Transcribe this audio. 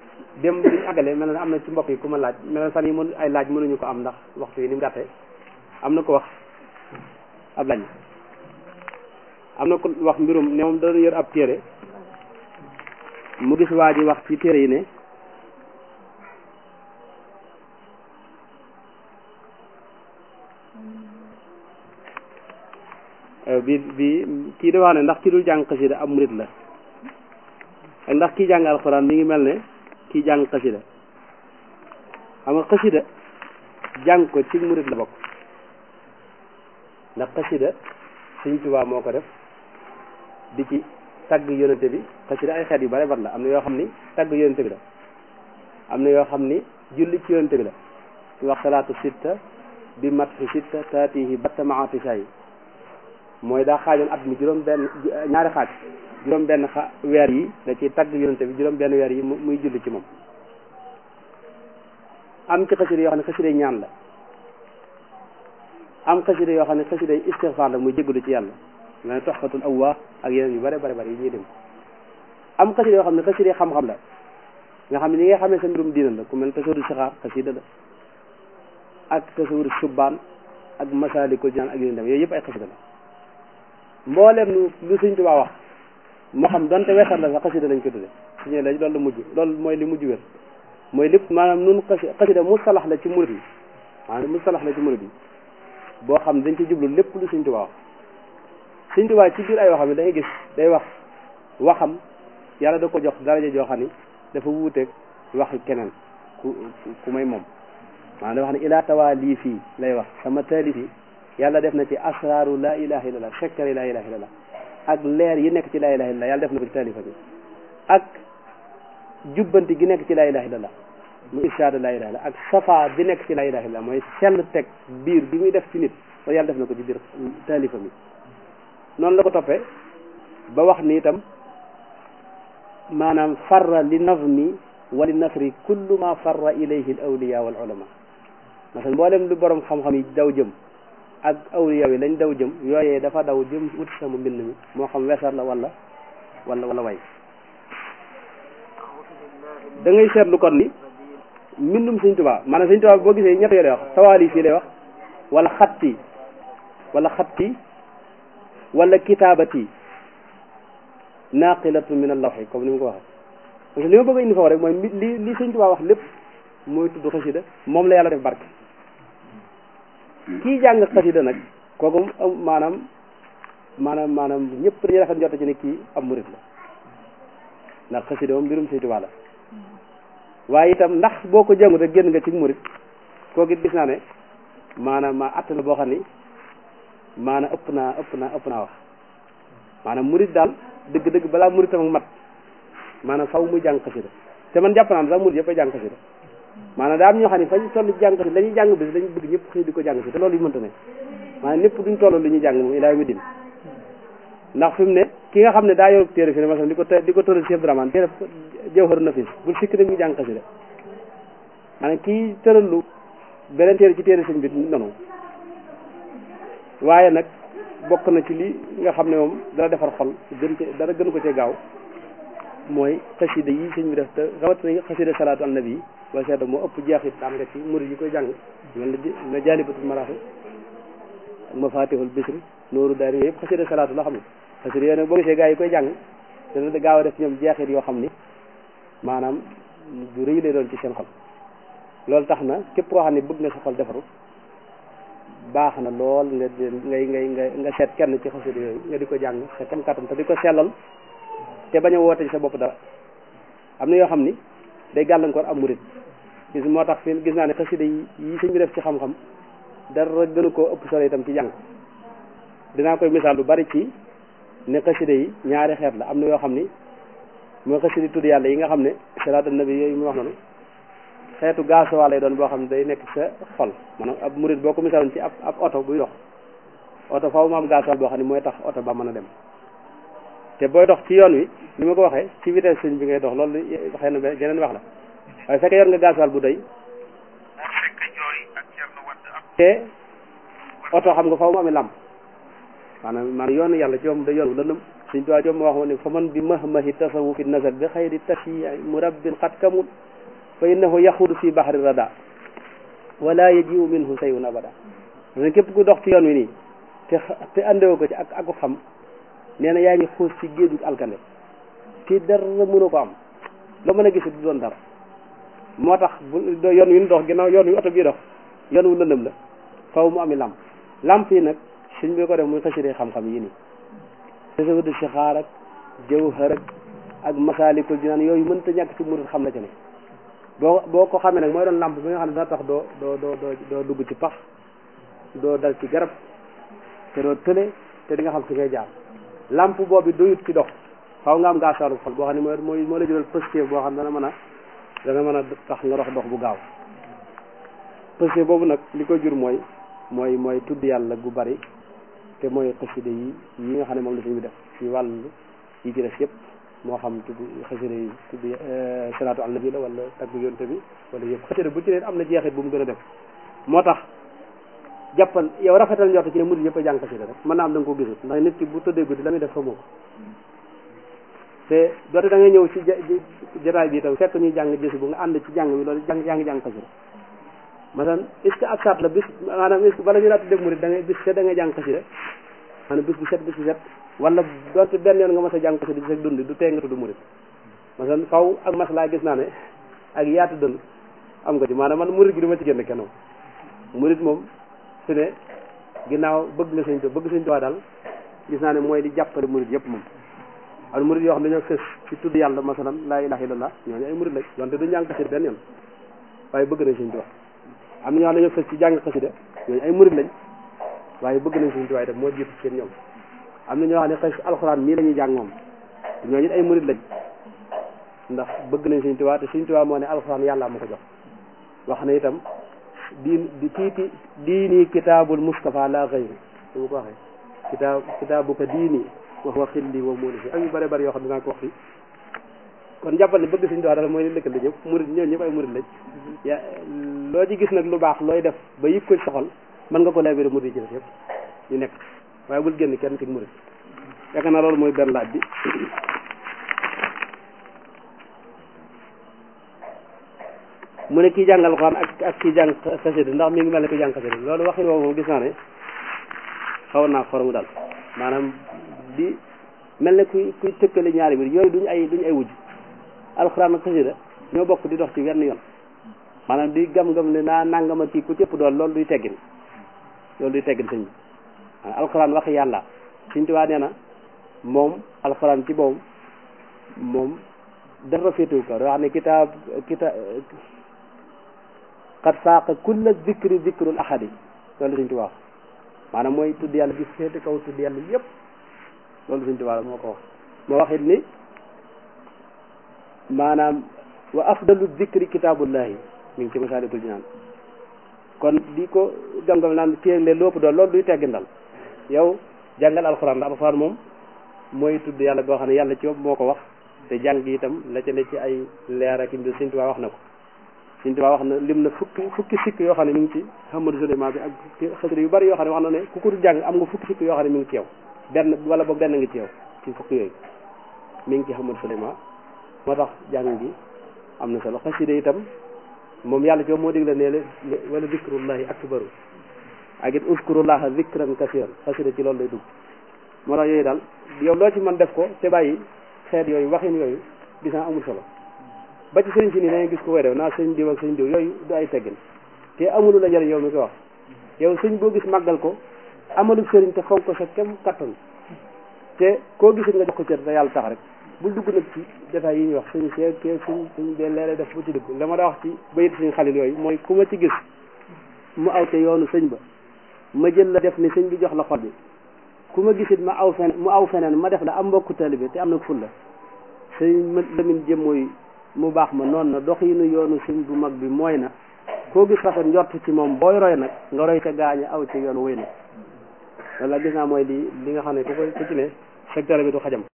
dem biñu àggale mel na am na ci mbokk yi ku ma laaj mel na fan yi mën ay laaj mënuñu ko am ndax waxtu yi ni mu gàttee am na ko wax ab laaj am na ko wax mbirum ne moom doon yor ab téere mu gis waa ji wax ci téere yi ne bi bi kii da wax ne ndax ki dul jàng xasida ab murit la ak ndax kii jàng alxuraan mi ngi mel ne kii jàng xasida xam nga xasida jàng ko ci murit la bokk ndax xasida Sëñ Tuubaa moo ko def di ci tagg yonente bi xasida ay xeet yu bare bare la am na yoo xam ni tagg yonente bi la am na yoo xam ni julli ci yonente bi la ñu wax salaatu sitta bi mat fi sitta taatihi batta maatisha yi mooy daa xaajoon at mi juróom benn ñaari xaaj juróom benn xa weer yi da ciy tagg yonente bi juróom benn weer yi muy julli ci moom am ci xasida yoo xam ne xasida ñaan la am xasida yoo xam ne xasida istixfaar la muy jégalu ci yàlla nga ne toxfatul awwaa ak yeneen yu bare bare bare yi ñuy dem am xasida yoo xam ne xasida xam-xam la nga xam ne ñi nga xamee sa mbirum diina la ku mel tasawudu saxaar xasida la ak tasawudu subbaan ak masaalikul jinaan ak yeneen dem yooyu yëpp ay xasida la mboolem lu lu Sëñ Tuubaa wax moo xam donte weesar la sax xasida lañ ko tudde suñu la loolu la mujj loolu mooy li mujj wér mooy lépp maanaam nun xasi xasida mustalax la ci murid yi maanaam mustalax la ci murid yi boo xam ne dañ ci jublu lépp lu Sëñ Tuubaa wax Sëñ Tuubaa ci biir ay waxam yi dangay gis day wax waxam yàlla da ko jox daraja joo xam ni dafa wuuteeg waxi keneen ku ku may moom maanaam da wax ne ilaa tawaa lii fii lay wax sama taalif yi yàlla def na ci asraaru laa ilaha illallah sekkari laa ilaha illallah ak leer yi nekk ci laa ilaha illallah yàlla def na ko ci taalifa bi ak jubbanti gi nekk ci laa ilaha illallah mu irsaada laa ilaha illallah ak safa bi nekk ci laa ilaha illallah mooy sell teg biir bi muy def ci nit loolu yàlla def na ko ci biir taalifa mi noonu la ko toppee ba wax ni itam maanaam farra li nazmi wa li nasri kullu ma farra ilayhi al awliya wal ulama masalan mboolem lu borom xam-xam yi daw jëm ak awliya yi lañ daw jëm yooyee dafa daw jëm wut sama mbind mi moo xam wesar la wala wala wala way da ngay seetlu kon ni mbindum Sëñ Tuubaa maanaam Sëñ Tuubaa boo gisee ñett yoo lay wax tawaali fii lay wax wala xatti wala xatti wala kitaabati naqilatu min allawxi comme ni mu ko waxee parce que li ma bëgg a indi foofu rek mooy li li Sëñ Tuubaa wax lépp mooy tudd xasida moom la yàlla def barke kii jàng xasida nag kooku maanaam maanaam maanaam ñëpp dañuy rafet njort ci ne kii am murit la ndax xasida moom mbirum Sëñ Tuubaa la waaye itam ndax boo ko jàngut rek génn nga ci murit kooku it gis naa ne maanaam ma att na boo xam ni maanaam ëpp naa ëpp naa ëpp naa wax maanaam murit daal dëgg-dëgg balaa muritam ak mat maanaam faw muy jàng xasida te man jàpp naa ne sax murit yëpp a jàng xasida maanaam daa am ñoo xam ne fañ toll ci jàng xasida la ñuy jàng bis lañu bëgg ñëpp xëy di ko jàng si te loolu yu mënta ne maanaam ñëpp duñ toll li ñuy jàng moom ilaa mi din ndax fi mu ne ki nga xam ne daa yor téere fi ne masalan di ko di ko tëral Cheikh Dramane téere Jawhar Nafis bul sikk ne mu jàng xasida maanaam kii tëral lu beneen téere ci téere sëñ bi noonu waaye nag bokk na ci li nga xam ne moom dana defar xol gën ci dara gën ko cee gaaw mooy xasida yi sëñ bi def te rawatina xasida salaatu an nabi boo seetlu moo ëpp jeexit am nga ci murid yi koy jàng mel na jaalibatul maraaxi ak mafatihul bisri nooru daari yooyu yëpp xasida salaatu la xam ne xasida yooyu nag boo gisee gaa yi koy jàng dana gaaw a def ñoom jeexit yoo xam ni maanaam du rëy lay doon ci seen xol loolu tax na képp koo xam ne bëgg nga sa xol defaru baax na lool nga ngay ngay nga nga seet kenn ci xasida yooyu nga di ko jàng sa kem kattan te di ko sellal te bañ a woote ci sa bopp dara am na yoo xam ni day gàllankoor am murit gis moo tax fi gis naa ne xasida yi yi sëñ bi def ci xam-xam dara gënu koo ëpp solo itam ci jàng dinaa koy misaal lu bari ci ne xasida yi ñaari xeet la am na yoo xam ni mooy xasida tudd yàlla yi nga xam ne salaatu nabi yooyu mu wax noonu xeetu gaasuwaa lay doon boo xam ne day nekk sa xol maanaam ab murit boo ko misaaloon ci ab ab oto buy dox oto faaw mu am gaasuwaal boo xam ne mooy tax oto ba mën a dem te booy dox ci yoon wi ni ma ko waxee ci vitesse sëñ bi ngay dox loolu xëy na geneen wax la waaye fekkee yor nga gaasuwaal bu doy te oto xam nga faaw mu amee làmp maanaam maanaam yoonu yàlla ci moom da yoon wu lëndëm suñ tuwaa joom wax ne fa man bi mahmahi tasawufi nasar bi xayri tashi murabbin xat kamul fa innahu yaxudu fi bahri rada wala yajiu minhu sayun abada ne képp ku dox ci yoon wi nii te te andewo ko ci ak aku xam nee na yaa ngi xuus ci géeju alkande te dara mënu ko am loo mën a gis du doon dara moo tax bu yoon wi ñu dox ginnaaw yoon wi oto bii dox yoon wu lëndëm la faw mu ami lamp lamp yi nag suñ bi ko def muy xasiree xam-xam yi nii tasawudu sixaar ak jawhar ak masaalikul jinaan yooyu mënta ñàkk ci murid xam na ci ne boo boo ko xamee nag mooy doon lamp bi nga xam ne dana tax doo doo doo doo dugg ci pax doo dal ci garab te doo tële te di nga xam fi ngay jaar lamp boobu doyut ci dox xaw nga am gaasaaru xol boo xam ne mooy mooy moo la jural positif boo xam ne dana mën a dana mën a tax nga dox dox bu gaaw positif boobu nag li ko jur mooy mooy mooy tudd yàlla gu bari te mooy xasida yi yi nga xam ne moom la suñu def ci wàllu yi ci des yëpp moo xam tudd xasida yi tudd salaatu al nabi la wala tagg yonte bi wala yëpp xasida bu ci ne am na jeexit bu mu gën a def moo tax jàppal yow rafetal njort ci ne murid yëpp a jàng xasida rek mën naa am da nga ko gisut ndax nit ki bu tëddee guddi la muy def xamoo ko te doote da ngay ñëw ci jataay bi itam fekk ñuy jàng gis bu nga ànd ci jàng bi loolu jàng yaa ngi jàng xasida maanaam est-ce que ab saat la bis maanaam est-ce que bala ñu laa tuddee murid da ngay bis set da ngay jàng xasida maanaam bis bu set bis bu set wala doonte benn yoon nga mas a jàng xasida di sa dund du tee nga tudd murid maanaam faw ak mas laa gis naa ne ak yaatu dënn am nga ci maanaam man murid gi du ma ci génn kenn murid moom su ne ginnaaw bëgg nga sëñ to bëgg sëñ to daal gis naa ne mooy di jàppale murid yëpp moom am murid yoo xam ne dañoo fës ci tudd yàlla masalan laa ilaha illallah ñooñu ay murid lañ donte du jàng xasida benn yoon waaye bëgg nañ sëñ to am na ñoo xam ne dañoo fës ci jàng xasida ñooñu ay murid lañ waaye bëgg nañ sëñ to def moo jiitu seen ñoom am na ñoo xam ne xas alxuraan mii la ñuy jàng moom ñooñu it ay murid lañ ndax bëgg nañ sëñ Tuubaa te sëñ Tuubaa moo ne alxuraan yàlla ma ko jox wax na itam diin di tiiti diini kitaabul Mustafa la xayri su ma ko waxee kitaab kitaabu ko diini wax wa xilli wa muuli fi ak yu bare bari yoo xam ne dinaa ko wax fii kon jàppal ne bëgg sëñ Tuubaa daal mooy li lëkkal ñëpp murid ñooñu ñëpp ay murid lañ ya loo ci gis nag lu baax looy def ba yëg ko soxal mën nga ko leebere murid ci def yëpp ñu nekk waaye bul génn kenn ci murid yaakaar naa loolu mooy benn laaj bi mu ne kii jàng alxuraan ak ak kii jàng xasida ndax mi ngi mel ne kii jàng xasida loolu waxin woowu moom gis naa ne xaw naa xorom daal maanaam di mel ne kuy kuy tëkkale ñaari mbir yooyu duñ ay duñ ay wujj alxuraan ak xasida ñoo bokk di dox ci wenn yoon maanaam di gam-gam ne naa nangama kii ku cëpp doon loolu duy teggin loolu duy teggin sëñ bi alxuraan wax yàlla Sëñ Tuubaa nee na moom alxuraan ci boobu moom dara féetewu ko wax ne kitaab kitaab xat saaqa kulla zikri zikrul ahadi loolu Sëñ Tuubaa wax maanaam mooy tudd yàlla gi féete kaw tudd yàlla yëpp loolu Sëñ Tuubaa moo ko wax moo wax it ni maanaam wa afdalu zikri kitaabullahi mi ngi ci Masaalikul Jinaan kon di ko gam-gam naan téegle lépp doon loolu duy teggindal yow jàngal alxuraan ndax alxuraan moom mooy tudd yàlla goo xam ne yàlla ci bopp moo ko wax te jàng itam la ca ne ci ay leer ak mbir Sëñ Tuubaa wax na ko Sëñ Tuubaa wax na lim na fukki fukki sikk yoo xam ne mi ngi ci Hamadu Suleymaan bi ak xasida yu bari yoo xam ne wax na ne ku ko jàng am nga fukki sikk yoo xam ne mi ngi ci yow benn wala boog benn ngi ci yow ci fukki yooyu mi ngi ci Hamadu Suleymaan moo tax jàng gi am na solo xasida itam moom yàlla ci moo digle ne la wala zikrullahi akbaru ak it uskurullaha zikran kasiran xasida ci loolu lay dugg moo tax yooyu daal yow loo ci mën def ko te bàyyi xeet yooyu waxin yooyu gis naa amul solo ba ci sëriñ si nii dañuy gis ko koy def naa sëñ diw ak sëñ diw yooyu du ay teggin te amulu la njëriñ yow mi ko wax yow sëñ boo gis màggal ko amalu sëriñ te fonk ko sa kem kattan te koo gisit nga jox ko cër te yàlla tax rek bul dugg nag ci détails yi ñuy wax suñu see kee suñ suñ dee leere def bu ci dugg la ma da wax ci bayit suñu xalil yooyu mooy ku ma ci gis mu aw te yoonu sëñ ba ma jël la def ni sëñ bi jox la xol bi ku ma gisit ma aw fen mu aw feneen ma def la am mbokku taalibe te am na ful la sëñ ma lamin jëm mooy mu baax ma noonu na doxinu yoonu sëñ bu mag bi mooy na koo gis rafet njort ci moom booy roy nag nga roy ca gaaña aw ci yoon wéy na loolu la gis naa mooy li li nga xam ne ku ko ku ci ne secteur bi du xajam